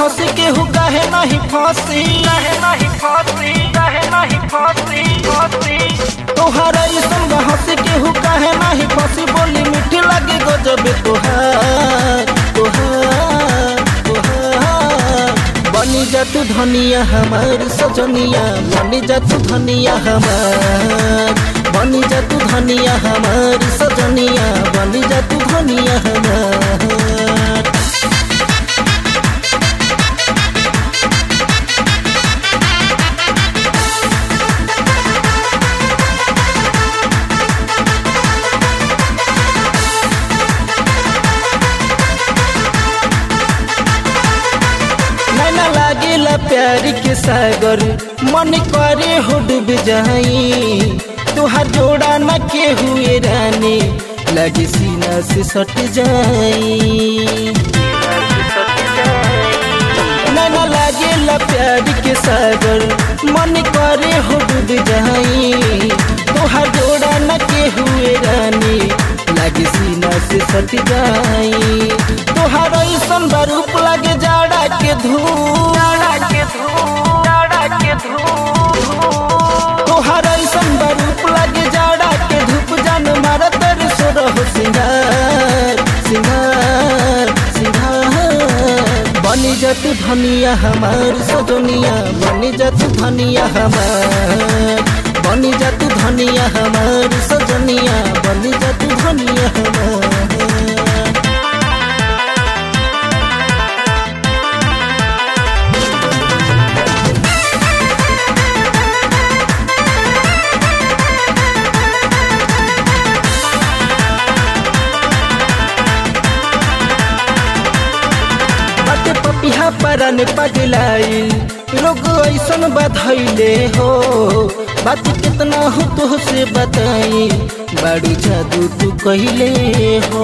हंसी केहू काहे नहीं फांसी काहे नाही फांसी काहे नाही फांसी फांसी तोहरा ऐसन हंसी केहू काहे नहीं फांसी बोली मीठी लगे गजब तोहार तोहार तोहार बनी जा तू धनिया हमार सजनिया बनी जा तू धनिया हमार बनी जा तू धनिया हमार सजनिया बनी जा तू धनिया हमार नैना लागेला प्यार के सागर मन करे हो डूब जाई तुहार जोड़ा न के हुए रानी लगे सीना से सट जाई नैना लागेला प्यार के सागर मन करे हो डूब जाई तुहार जोड़ा न के हुए रानी लगे सीना से सट जाई तुहार ऐसन बरूप लगे जाड़ा के धूप डाड़ा के धूप डाड़ा के धूप तोहर ऐसन बरूप लगे जाड़ा के धूप जान मार तेरे सोरह सिंगार सिंगार सिंगार बनी जा तू धनिया हमार सजनिया बनी जा तू धनिया हमार बनी जा तू धनिया हमार सजनिया बनी जा तू धनिया हमार बाटे पपिहा परन पगलाई लोग ऐसन बधैले हो बात कितना हो तो से बताई बड़ी जादू तू कहले हो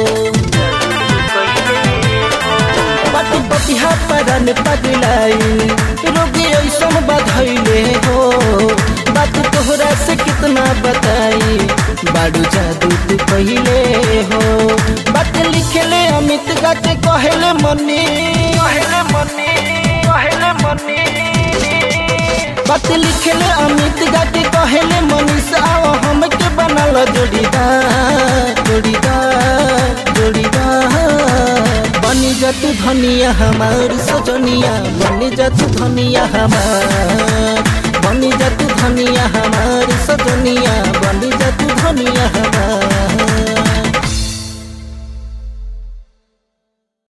बाटे पपिहा परन पगलाई लोग ऐसन बधैले हो बात तोहरा से कितना बताई बाड़ू जादू तू कहले हो बात लिखले अमित गा के कहले मनी कहले मनी कहले मनी बात लिखले अमित गा के कहले मनीष आओ हमके बनल जोड़ीदार जोड़ीदार जोड़ीदार बनी जा तू धनिया हमार सजनिया बनी जा तू धनिया हमार बनी जा तू धनिया हमार सजनिया बनी जा तू धनिया हमार